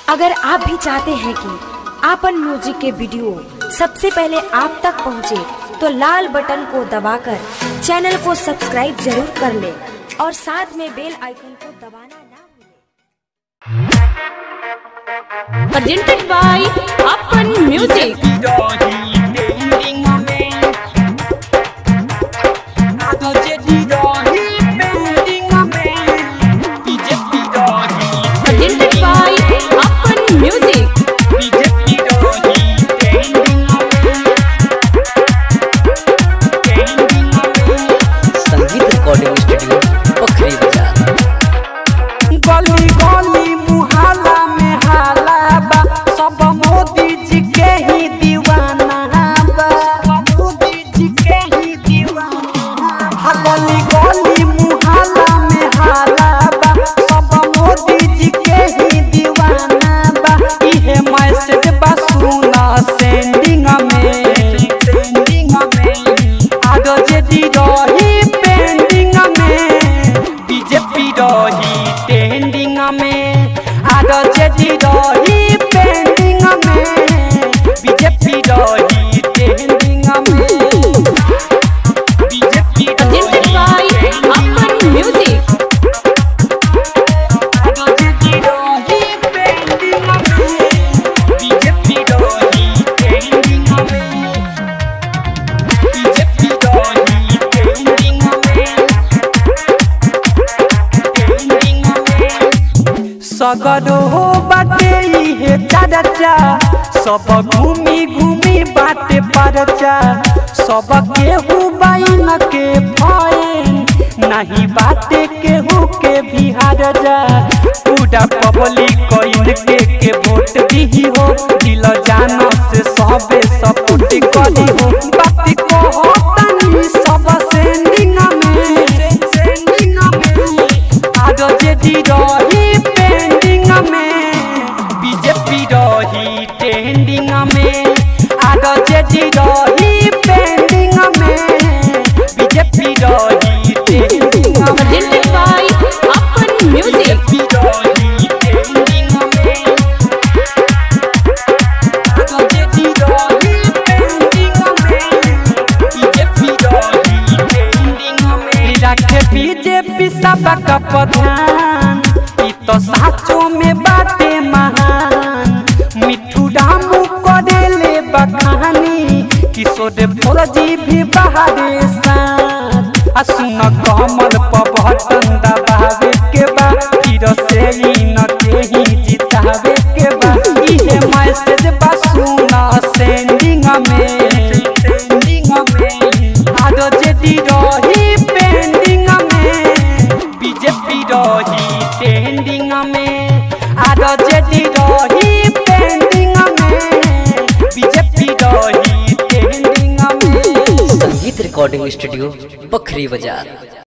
अगर आप भी चाहते हैं कि आपन म्यूजिक के वीडियो सबसे पहले आप तक पहुंचे, तो लाल बटन को दबाकर चैनल को सब्सक्राइब जरूर कर ले और साथ में बेल आइकन को दबाना ना भूलें। presented by Upon Music. Presented by Upon Music. संगीत रिकॉर्डिंग स्टूडियो पोखरी बाजार गली गली मुहल्ला में हाला बा सब मोदी जी के ही दीवाना बा मोदी जी के ही दीवाना हा गली गली मुहल्ला में हाला बा सब मोदी जी के ही दीवाना बा इहे मैसेज बा सुना सेंडिंग में सेंडिंग में आगो जे दी रही पेंडिंग में बीजेपी रही ट्रेंडिंग में आरो जेडी रही पेंडिंग में बीजेपी रही ट्रेंडिंग में BJP Presented by Upon Music. RJD रही पेंडिंग में बीजेपी रही ट्रेंडिंग में बीजेपी रही ट्रेंडिंग में सगरो बाटे इहे चाचा सब घूमी घूमी बाटे परचा सब केहू बाइन के फैन नहीं बाटे केहू के बिहार जा पूरा पब्लिक इनके के वोट दी हो दिल जान से सबे सपोर्ट करी हो बात को तनी सब सेंडिंग में सेंडिंग में आरो जेडी रही पेंडिंग में बीजेपी रही ट्रेंडिंग में आरो जेडी रही पेंडिंग में बीजेपी रही ट्रेंडिंग में Presented by Upon Music. BJP रही ट्रेंडिंग में आरो जेडी रही पेंडिंग में बीजेपी रही ट्रेंडिंग में रखे बीजेपी सबका प्रधान ई तो साचो में बाटे महान मिठू रामू करेले बखानी किशोर फौजी भी बहारे साथ आ सुन कमल पर बटन दबावे के बा फिर से ई न के ही जितावे के बा इहे मैसेज बा सुन सेंडिंग में सेंडिंग में आरो जेडी रही पेंडिंग में बीजेपी रही ट्रेंडिंग में आरो जेडी रही पेंडिंग में बीजेपी रही ट्रेंडिंग में संगीत रिकॉर्डिंग स्टूडियो पोखरी बाजार